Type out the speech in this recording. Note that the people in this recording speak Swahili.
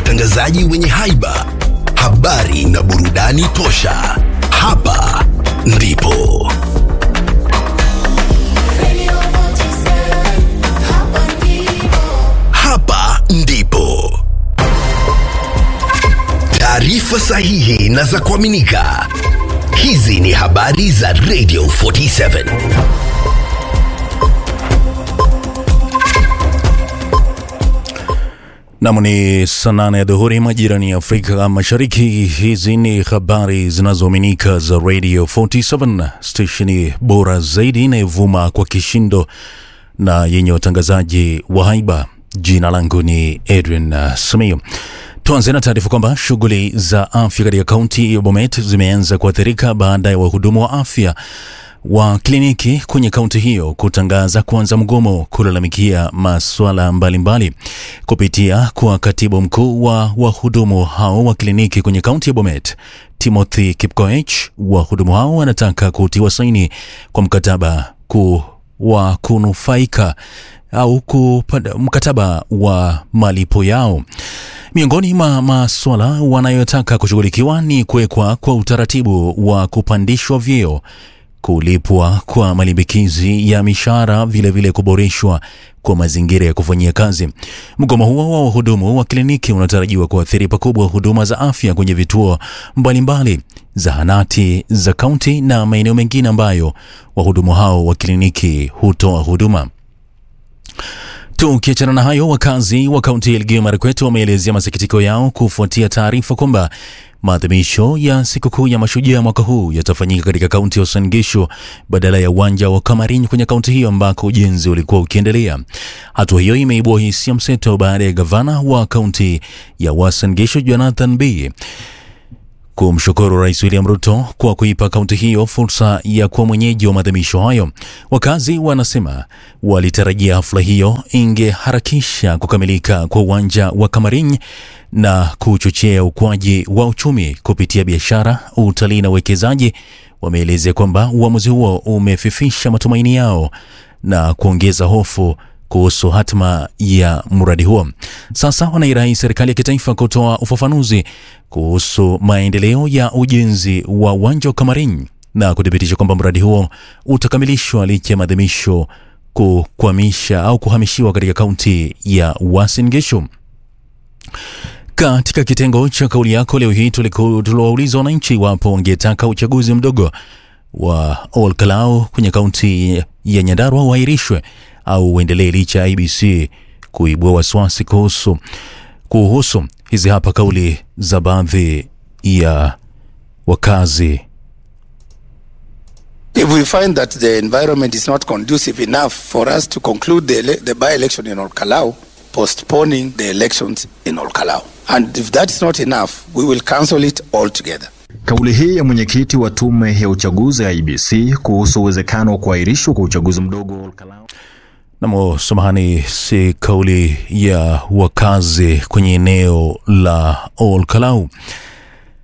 watangazaji wenye haiba, habari na burudani tosha. Hapa ndipo hapa ndipo taarifa sahihi na za kuaminika. Hizi ni habari za Radio 47. Nam ni saa nane ya dhuhuri majirani ya Afrika Mashariki. Hizi ni habari zinazoaminika za Radio 47 stesheni bora zaidi inayovuma kwa kishindo na yenye watangazaji wa haiba. Jina langu ni Edwin uh, Simiyu. Tuanze na taarifa kwamba shughuli za afya katika kaunti ya Bomet zimeanza kuathirika baada ya wahudumu wa afya wa kliniki kwenye kaunti hiyo kutangaza kuanza mgomo kulalamikia masuala mbalimbali. Kupitia kwa katibu mkuu wa wahudumu hao wa kliniki kwenye kaunti ya Bomet, Timothy Kipkoech, wahudumu hao wanataka kutiwa saini kwa mkataba ku wa kunufaika au kupata mkataba wa malipo yao. Miongoni mwa masuala wanayotaka kushughulikiwa ni kuwekwa kwa utaratibu wa kupandishwa vyeo, kulipwa kwa malimbikizi ya mishahara, vilevile kuboreshwa kwa mazingira ya kufanyia kazi. Mgomo huo wa wahudumu wa kliniki unatarajiwa kuathiri pakubwa huduma za afya kwenye vituo mbalimbali, zahanati za kaunti na maeneo mengine ambayo wahudumu hao wa kliniki hutoa huduma. Tukiachana na hayo, wakazi wa kaunti ya Elgeyo Marakwet wameelezea masikitiko yao kufuatia taarifa kwamba maadhimisho ya sikukuu ya mashujaa mwaka huu yatafanyika katika kaunti ya Uasin Gishu badala ya uwanja wa Kamarin kwenye kaunti hiyo ambako ujenzi ulikuwa ukiendelea. Hatua hiyo imeibua hisia mseto baada ya gavana wa kaunti ya Uasin Gishu Jonathan B kumshukuru Rais William Ruto kwa kuipa kaunti hiyo fursa ya kuwa mwenyeji wa maadhimisho hayo. Wakazi wanasema walitarajia hafla hiyo ingeharakisha kukamilika kwa uwanja wa Kamarin na kuchochea ukuaji wa uchumi kupitia biashara, utalii na uwekezaji. Wameelezea kwamba uamuzi huo umefifisha matumaini yao na kuongeza hofu kuhusu hatma ya mradi huo. Sasa wanairai serikali ya kitaifa kutoa ufafanuzi kuhusu maendeleo ya ujenzi wa uwanja wa Kamarin na kuthibitisha kwamba mradi huo utakamilishwa licha ya maadhimisho kukwamisha au kuhamishiwa katika kaunti ya Uasin Gishu. Katika kitengo cha kauli yako leo hii tuliwauliza wananchi iwapo wangetaka uchaguzi mdogo wa Ol Kalou kwenye kaunti ya Nyandarua uahirishwe au uendelee licha ya IBC kuibua wasiwasi kuhusu kuhusu. Hizi hapa kauli za baadhi ya wakazi. If we find that the environment is not conducive enough for us to conclude the, ele- the by-election in Olkalau, postponing the elections in Olkalau. And if that is not enough, we will cancel it altogether. Kauli hii ya mwenyekiti wa tume ya uchaguzi ya IBC kuhusu uwezekano wa kuahirishwa kwa uchaguzi mdogo wa Olkalau Namo, samahani, si kauli ya wakazi kwenye eneo la Ol Kalou.